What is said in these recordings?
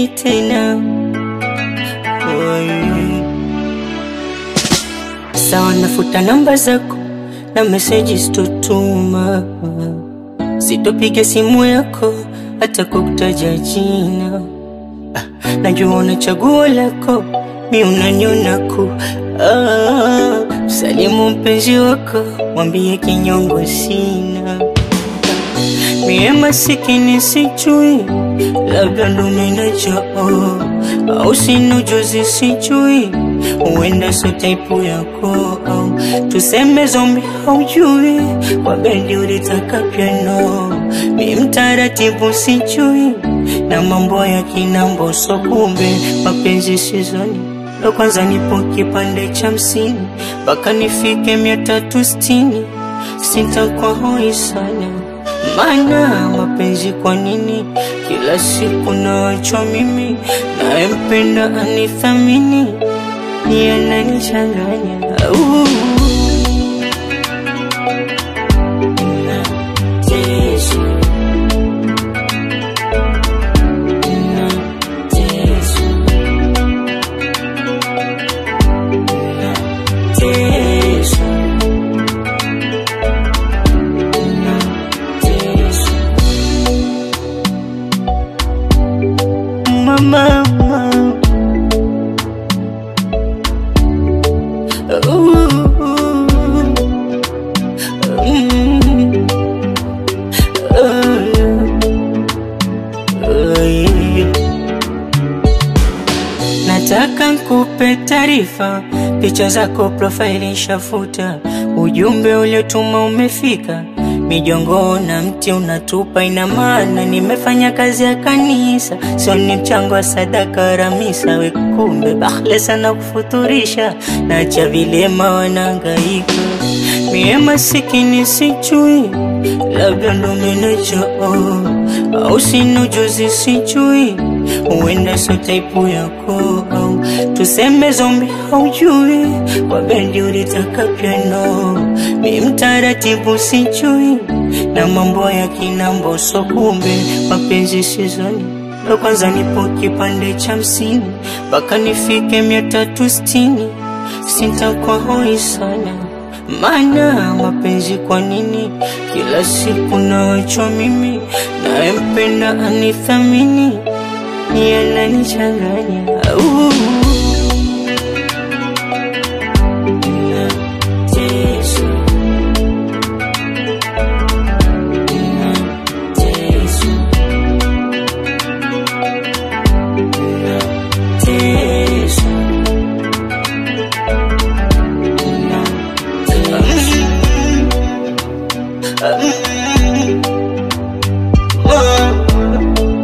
tena. Oi. Sawa, nafuta namba zako na meseji sitotuma, sitopiga simu yako hata kukutaja jina. Ah, najua una chaguo lako, mi unaniona ku ah, salimu mpenzi wako, mwambie kinyongo sina mie masikini sijui, labda ndo minachao au sina ujuzi sijui, huenda so taipu yako au tuseme zombi haujui, kwa bendi ulitaka piano, mi mtaratibu sijui, na mambo ya kinambo so kumbe mapenzi sizoni ndo kwanza nipo kipande cha hamsini mpaka nifike mia tatu sitini sitakuwa hoi sana maana mapenzi kwa nini kila siku naachwa mimi nayempenda anithamini yananichanganya uh. Nateswa. Nateswa. Nateswa. Nateswa. Mama, Nataka nkupe taarifa, picha zako profaili shafuta, ujumbe uliotuma umefika, mijongo na mti unatupa, ina maana nimefanya kazi ya kanisa, sio ni mchango wa sadaka ramisa. We kumbe bahle sana kufuturisha, nacha vilema wanangaika, mie masikini sijui, labda ndo menachao au sina ujuzi sijui, huenda so taipu yako au tuseme zombi haujui, kwa bendi ulitaka piano, mi mtaratibu sijui, na mambo ya kinambo so kumbe mapenzi sizoni ndo kwanza nipo kipande cha hamsini mpaka nifike mia tatu sitini sitakuwa hoi sana maana mapenzi kwa nini kila siku naachwa mimi nayempenda anithamini yananichanganya uh. Nateswa. Nateswa. Nateswa.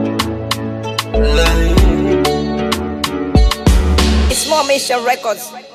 It's more Mission Records.